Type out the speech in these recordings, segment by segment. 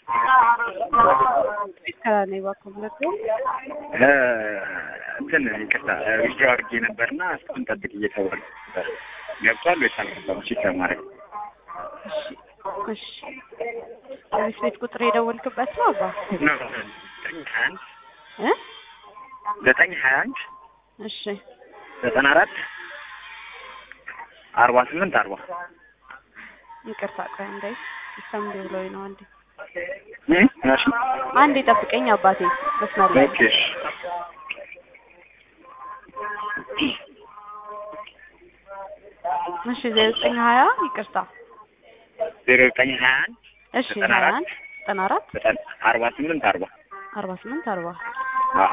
ከኔ በኩል ሁለቱ እንትን ይቅርታ ዊዝድሮ አድርጌ ነበርና እስካሁን ጠብቅ እየተባለ ነበር። ገብቷል ወይስ አልገባም? ቼክ ለማድረግ እሺ የቤት ቤት ቁጥር የደወልክበት ነው አባ ነው። ዘጠኝ ሀያ አንድ እ ዘጠኝ ሀያ አንድ እሺ ዘጠና አራት አርባ ስምንት አርባ ይቅርታ ቆይ እንዴ ሲስተም እንዲ ብሎኝ ነው አንዴ እ እሺ አንዴ ጠብቀኝ አባቴ መስመር ላይ ኦኬ እሺ እሺ ዘጠኝ ሀያ ይቅርታ ዜሮ ዘጠኝ ሀያ አንድ እሺ ዘጠና ሀያ አራት አንድ ዘጠና አራት ዘጠና አርባ ስምንት አርባ አርባ ስምንት አርባ አዎ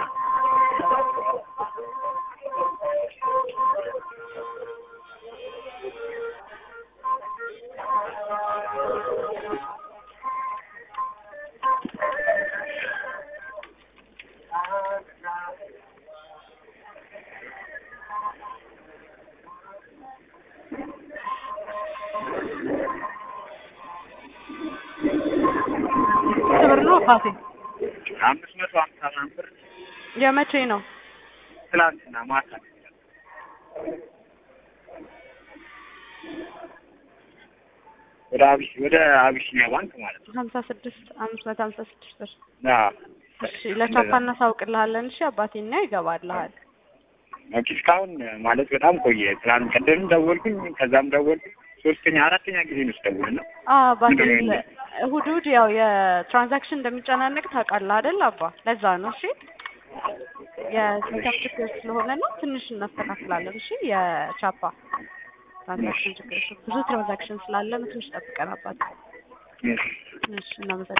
ስንት ብር ነው አባቴ አምስት መቶ ሀምሳ ምናምን ብር የመቼ ነው ትላንትና ማታ ወደ አቢስ ወደ አቢሲኒያ ባንክ ማለት ነው። ሀምሳ ስድስት አምስት መቶ ሀምሳ ስድስት ብር አዎ እሺ ለቻፓ እናሳውቅልሃለን እሺ አባቴ እና ይገባልሃል ኦኬ እስካሁን ማለት በጣም ቆየ። ትናንት ቀደም ደወልኩኝ፣ ከዛም ደወልኩኝ። ሶስተኛ አራተኛ ጊዜ ነው ስደውል ነው። አዎ አባቴ ምንድን ነው እሑድ እሑድ ያው የትራንዛክሽን እንደሚጨናነቅ ታውቃለህ አይደል አባ ለዛ ነው እሺ የሲስተም ችግር ስለሆነ ነው ትንሽ እናስተካክላለን እሺ የቻፓ ትራንዛክሽን ችግር ብዙ ትራንዛክሽን ስላለ ነው ትንሽ ጠብቀን አባቴ እሺ። እሺ እናመሰግናለን